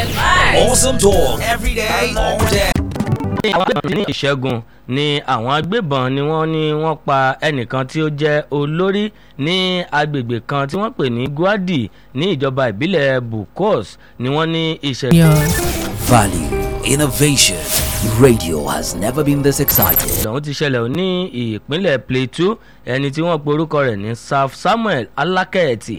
Awesome talk every day, all day. àwọn agbébọn ní ìṣẹ́gun ni àwọn agbébọn ni wọ́n ní wọ́n pa ẹnìkan tí ó jẹ́ olórí ní agbègbè kan tí wọ́n pè ní guadi ní ìjọba ìbílẹ̀ bukos ni wọ́n ní ìṣẹ̀lẹ̀ Value, innovation. Radio has never been this excited. ọ̀hún ti ṣẹlẹ̀ ní ìpínlẹ̀ plateau ẹni tí wọ́n pe orúkọ rẹ̀ ní saf samuel alákẹ́ẹ̀tì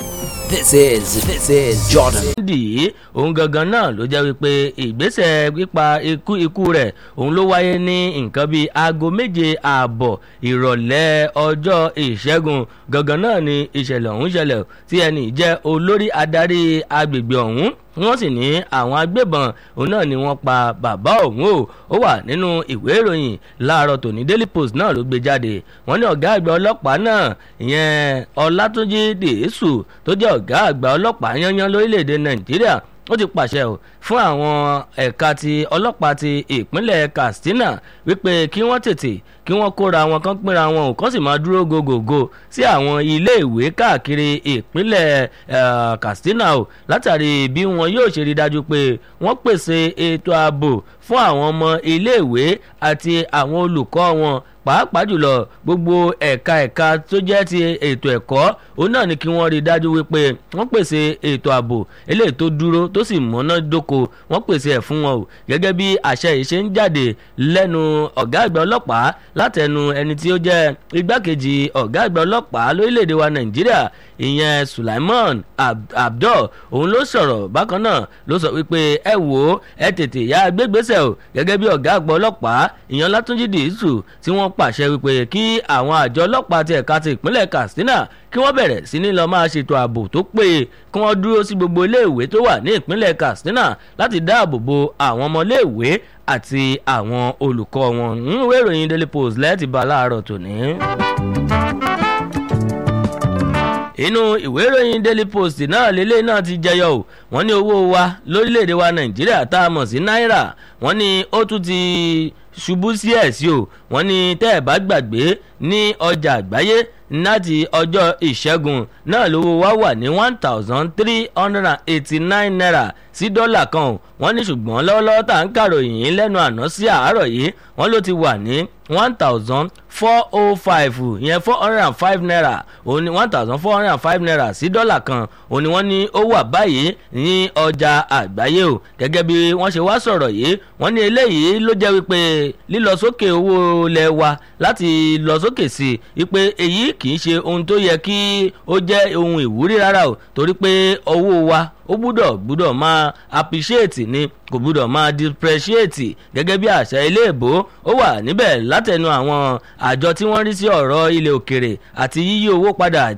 This is, this is Jordan. dì í òun gangan náà ló jẹ́ wípé ìgbésẹ̀ pípa ikú ikú rẹ̀ òun ló wáyé ní nǹkan bíi aago méje ààbọ̀ ìrọ̀lẹ́ ọjọ́ ìṣẹ́gun gangan náà ni ìṣẹ̀lẹ̀ ọ̀hún ṣẹlẹ̀ tí ẹni jẹ́ olórí adarí agbègbè ọ̀hún wọ́n sì ní àwọn agbébọn òun náà ni wọ́n pa bàbá òun o ó wà nínú ìwé ìròyìn láàárọ̀ tòní daily post náà ló gbé jáde wọ́n ní ọ̀gá àgbà ọlọ́pàá náà ìyẹn ọlátúnjì dèésù tó jẹ́ ọ̀gá àgbà ọlọ́pàá yányán lórílẹ̀‐èdè nàìjíríà ó ti pàṣẹ o fún àwọn ẹ̀ka ti ọlọ́pàá ti ìpínlẹ̀ katsina wípé kí wọ́n tètè kí wọ́n kóra wọn kán pínra wọn ò kán sì máa dúró gògògò sí àwọn iléèwé káàkiri ìpínlẹ̀ eh, katsina o látàrí bí wọn yóò ṣe rí dájú pé wọ́n pèsè ètò ààbò fún àwọn ọmọ iléèwé àti àwọn olùkọ́ wọn pàápàá jùlọ gbogbo ẹ̀ka ẹ̀ka tó jẹ́ ti ètò ẹ̀kọ́ òun náà ni kí wọ́n rí i dájú wípé wọ́n pèsè ètò ààbò eléyìí tó dúró tó sì mọ́ná dóko wọ́n pèsè ẹ̀ fún wọn o gẹ́gẹ́ bí àṣẹ yìí ṣe ń jáde lẹ́nu ọ̀gá àgbà ọlọ́pàá látẹnu ẹni tí ó jẹ́ igbákejì ọ̀gá àgbà ọlọ́pàá lórílẹ̀‐èdè wa nàìjíríà ìyẹn sulaiman Ab- abdul òun ló sọ̀rọ̀ bákan náà ló sọ wípé ẹ wò ó ẹ tètè yá gbégbésẹ̀ o gẹ́gẹ́ bí ọ̀gá àgbà ọlọ́pàá ìyẹn látúnjì dìísù tí wọ́n pàṣẹ wípé kí àwọn àjọ ọlọ́pàá ti ẹ̀ka ti ìpínlẹ̀ katsina kí wọ́n bẹ̀rẹ̀ sí ní lọ máa ṣètò ààbò tó péye kí wọ́n dúró sí gbogbo iléèwé tó wà ní ìpínlẹ̀ katsina láti dáàbò bo àwọn ọmọléèwé àti àwọn olùkọ́ wọn nínú ìwé ìròyìn daily post lẹ́ẹ̀tì bá láàárọ̀ tòní inú ìwé ìròyìn daily post náà lélẹ̀ náà ti jẹyọ o wọ́n ní owó wa lórílẹ̀‐èdè wa nàìjíríà tá a mọ̀ sí náírà wọ́n ní ó tún ti ṣubú sí ẹ̀ sí o wọ́n ní tẹ́ ẹ̀ bá gbàgbé ní ọjà àgbáyé láti ọjọ́ ìṣẹ́gun náà lówó wa wà ní one thousand three hundred and eighty nine naira sí dọ́là kan o wọ́n ní ṣùgbọ́n lọ́wọ́lọ́wọ́ tá à ń kàròyìn lẹ́nu àná sí àárọ̀ yìí wọ́n ló ti wà ní one thousand four oh five ìyẹn four hundred and five naira òun ni one thousand four hundred and five naira sí dọ́là kan òun ni wọ́n ní ó wà báyìí ní ọjà àgbáyé o gẹ́gẹ́ bí wọ́n ṣe wá sọ̀rọ̀ yìí wọ́n ní eléyìí ló jẹ́ wípé lílọ sókè owó ilẹ̀ wa láti lọ sókè sí i wípé èyí kì í ṣe ohun tó yẹ kí ó jẹ́ ohun ìwúrí rárá o torí pé owó wa ó gbúdọ̀ gbúdọ̀ máa appreciate ni kò gbúdọ̀ máa depreciate gẹ́gẹ́ bí àṣà ilé ìbò ó wà níbẹ̀ látẹnu àwọn àjọ tí wọ́n rí sí ọ̀rọ̀ ilẹ̀ òkèrè àti yíyí owó padà